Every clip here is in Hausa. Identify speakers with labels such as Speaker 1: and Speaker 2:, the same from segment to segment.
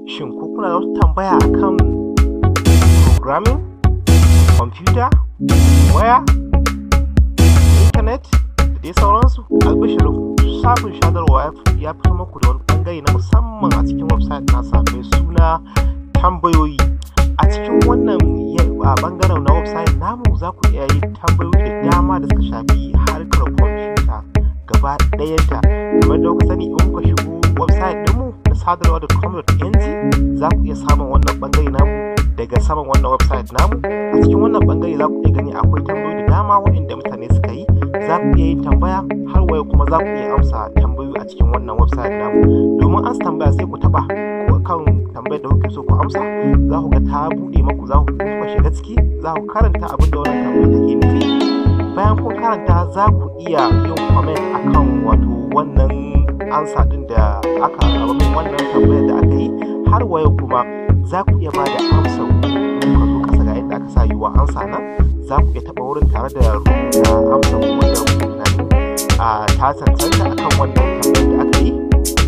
Speaker 1: shin ko kuna da wata tambaya akan programming computer waya internet da dai sauransu albishirin shafin sadarwa ya fito muku da wani bangare na musamman a cikin website nasa mai suna tambayoyi a cikin wannan a bangaren na website namu za ku iya yin tambayoyi da dama da suka shafi harkar kwamfuta gaba ɗayanta kamar da kuka sani in kuka shigo website ɗinmu na sadarwa da com.ng za ku iya samun wannan bangare namu daga saman wannan website namu a cikin wannan bangare za ku iya gani akwai tambayoyi da dama waɗanda mutane suka yi za ku iya yin tambaya har waya kuma za ku iya amsa tambayoyi a cikin wannan website namu domin an tambaya sai ku taba kan tambayar da kuke so ku amsa za ku ga ta buɗe maku za ku kuma shiga ciki za ku karanta abin da wannan tambayar take nufi bayan kun karanta za ku iya yin comment akan wato wannan ansa din da aka abin wannan tambayar da aka yi har waya kuma za ku iya ba da amsa ku zo kasa ga inda aka sa yiwa ansa nan za ku iya taɓa wurin tare da rubuta amsa ku wanda kuke tunani a ta cancanta akan wannan tambayar da aka yi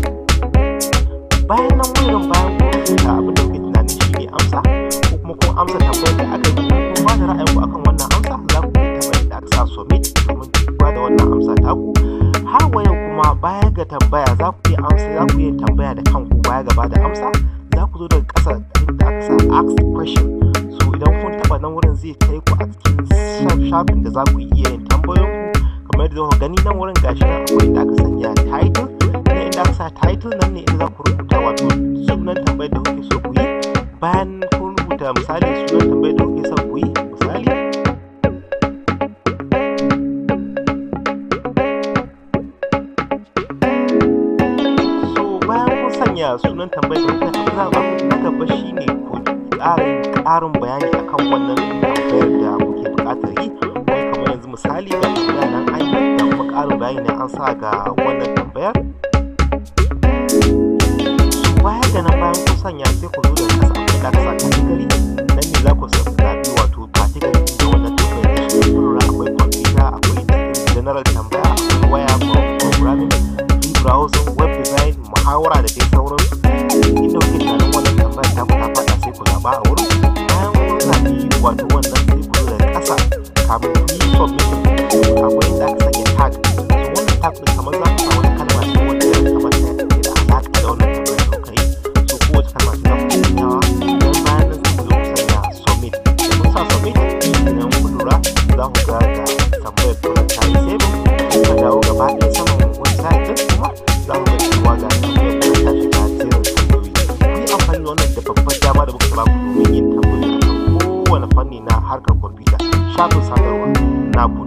Speaker 1: bayan nan wurin bayan kun rubuta abin da kuke tunani shi ne amsa ko kuma kun amsa tambayar da aka yi kun ba da ra'ayinku akan wannan amsa za ku iya taɓa inda aka sa submit domin ba da wannan amsa taku har waya kuma baya ga tambaya za ku iya amsa za ku iya tambaya da kanku baya gaba da amsa za ku zo daga ƙasa inda aka sa ask question so idan kun taɓa nan wurin zai kai ku a cikin shafin da za ku iya yin tambayoyinku kamar yadda kuka gani nan wurin gashi nan akwai inda aka sanya title na inda aka sa title nan ne inda za ku rubuta wato sunan tambayar da kuke so ku yi bayan kun rubuta misali sunan tambayar da kuke so ku yi misali so bayan kun sanya sunan tambayar da kuke so za ku na gaba shine ku ƙara ƙarin bayani akan wannan tambayar da kuke buƙatar yi wai kamar yanzu misali ga tambaya nan an yi da kuma ƙarin bayani ne an sa ga wannan tambayar baya ga nan bayan kun sanya sai ku zo da kasa akwai da kasa category nan ne za ku zaɓi wato category da wannan tambayar da shi kuma akwai computer akwai general tambaya akwai waya programming free browsing web design muhawara da dai sauran inda kuke tunanin wannan tambayar ta ta faɗa sai ku zaɓa a wurin bayan kun zaɓi wato wannan sai ku zo da kasa kamun ku yi submission akwai inda aka sanya tag so wannan tag ɗin kamar za ku sa wani kalma ce wanda ya kamata ya ɗauke da alaƙa da wannan tambayar da kuka yi so kowace kalma ce za ku sanyawa don bayan nan sai ku zo ku sanya submit da kun sa submit idan ku lura za ku ga da tambayar da ta yi saving kuka dawo gaba ɗaya saman website ɗin kuma za ku ga cewa ga tambayar da ta shiga jerin tambayoyi ku yi amfani da wannan da babbar dama da muka ba ku domin yin tambayoyi akan kowane fanni na harkar kwamfuta shafin sadarwa na